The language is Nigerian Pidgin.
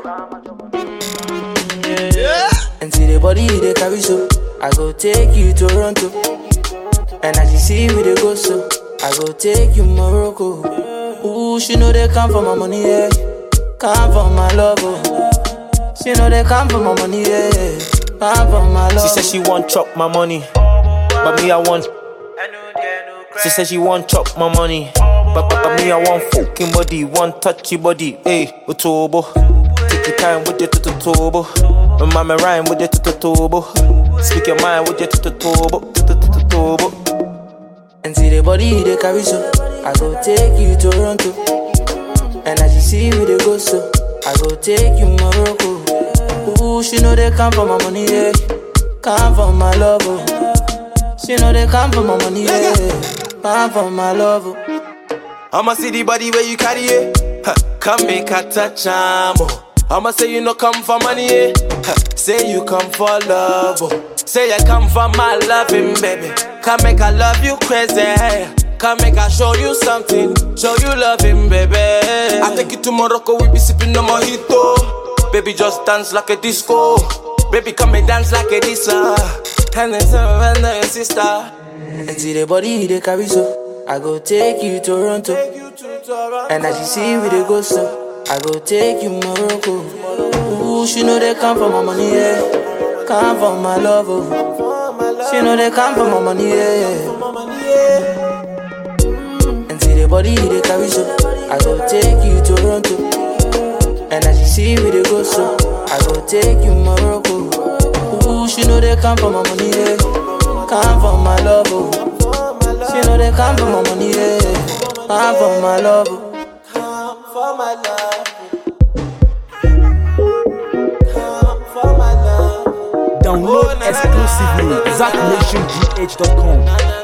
And see the body they carry so. I go take you to Toronto. And as you see we they go so. I go take you Morocco. Ooh, she know they come for my money, yeah. Come for my love, oh. She know they come for my money, yeah. Come for my love. She said she want chop my money, but me I want. She said she want chop my money, but, but, but me I want fucking body, want touchy body. Hey, Otobo, take your time with your tututobo. My mama rhyme with your tututobo. Speak your mind with your tututobo, tututobo. And see the body they carry so. I go take you to Toronto. And as you see we they go so. I go take you Morocco. Ooh, she know they come for my money, yeah. Come for my love, oh. She know they come for my money, yeah. Come for my love, oh. I'ma see the body where you carry it. Huh, come make a touch, amo. I'ma say you no come for money, eh? Huh, say you come for love, oh. Say I come for my loving, baby. Come make I love you crazy. Come make I show you something, show you loving, baby. I take you to Morocco, we be sipping on mojito. Baby, just dance like a disco. Baby, come and dance like a disa. And then and then sister. And see the body they carry so. I go take you to Toronto. And as you see we they go so. I go take you Morocco. Ooh, she know they come for my money, yeah. Come for my love, oh. She know they come for my money, yeah. And see the body they carry so. I go take you to Toronto. And as you see we they go so. I go take you Morocco. Ooh, she know they come for my money, yeah. Come for my love, oh. She know they come for my money, yeah. Come for my love, oh. Come for my love. Come for my love. Download exclusively ZackNationGH.com.